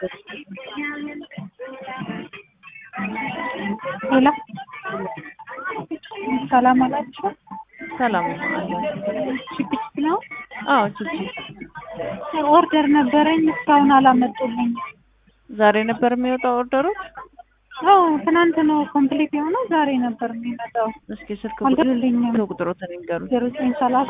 ሄሎ ሰላም አላችሁ? ሰላም አለ። ቺፕስ ነው። አዎ ቺፕ ኦርደር ነበረኝ እስካሁን አላመጡልኝ። ዛሬ ነበር የሚወጣው ኦርደሮች? አዎ ትናንት ነው ኮምፕሊት የሆነው ዛሬ ነበር የሚመጣው። እስኪ ስልክ አልደሉልኝም። ቁጥሮትን ይንገሩኝ። ዜሮ ዘጠኝ ሰላሳ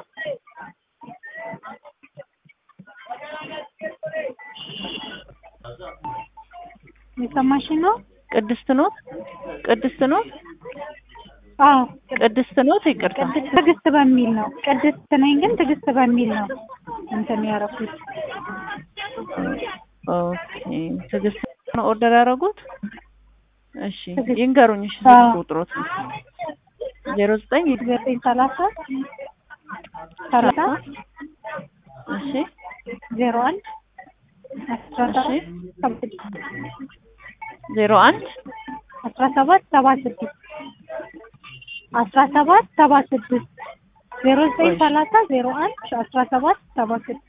የሰማሽ ነው? ቅድስት ኖት? ቅድስት ኖት? አዎ ቅድስት ኖት? ይቅርታ ቅድስት ትዕግስት በሚል ነው። ቅድስት ነኝ ግን ትዕግስት በሚል ነው እንትን ያደረኩት። ኦኬ። ትዕግስት ነው ኦርደር ያደረጉት? እሺ ትዕግስት። ይንገሩኝ። እሺ አዎ። ስልክ ቁጥሮትን ዜሮ ዘጠኝ ዘጠኝ ሰላሳ ሰላሳ እሺ ዜሮ አንድ አስራ እሺ ሰባት ዜሮ አንድ አስራ ሰባት ሰባ ስድስት አስራ ሰባት ሰባ ስድስት ዜሮ ዘጠኝ እሺ። ሰላሳ ዜሮ አንድ አስራ ሰባት ሰባ ስድስት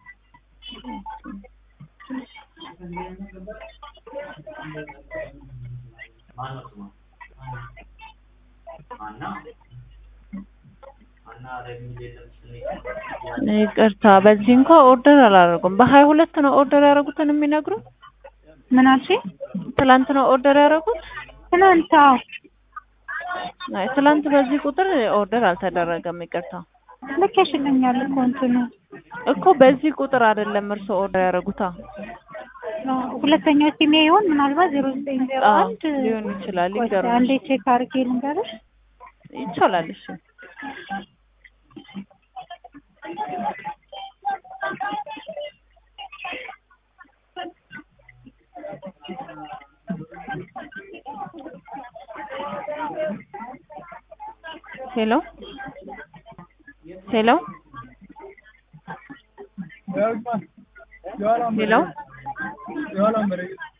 ይቅርታ በዚህ እንኳ ኦርደር አላደረጉም። በሀያ ሁለት ነው ኦርደር ያደረጉትን የሚነግሩ ምን አልሽኝ? ትላንት ነው ኦርደር ያደረጉት? ትናንት አዎ አይ ትላንት በዚህ ቁጥር ኦርደር አልተደረገም። ይቅርታ ልኬሽልኛል እኮ እንትኑ እኮ በዚህ ቁጥር አይደለም እርስዎ ኦርደር ያደረጉታ። አዎ፣ ሁለተኛው ሲሜ ይሆን ምናልባት ዜሮ ዘጠኝ ዜሮ አዎ አንድ ሊሆን ይችላል። ቆይ እስኪ ይገርምሽ አንዴ ቼክ አድርጌ ልንገርሽ። ይቻላል። እሺ ሄሎ ሄሎ ሄሎ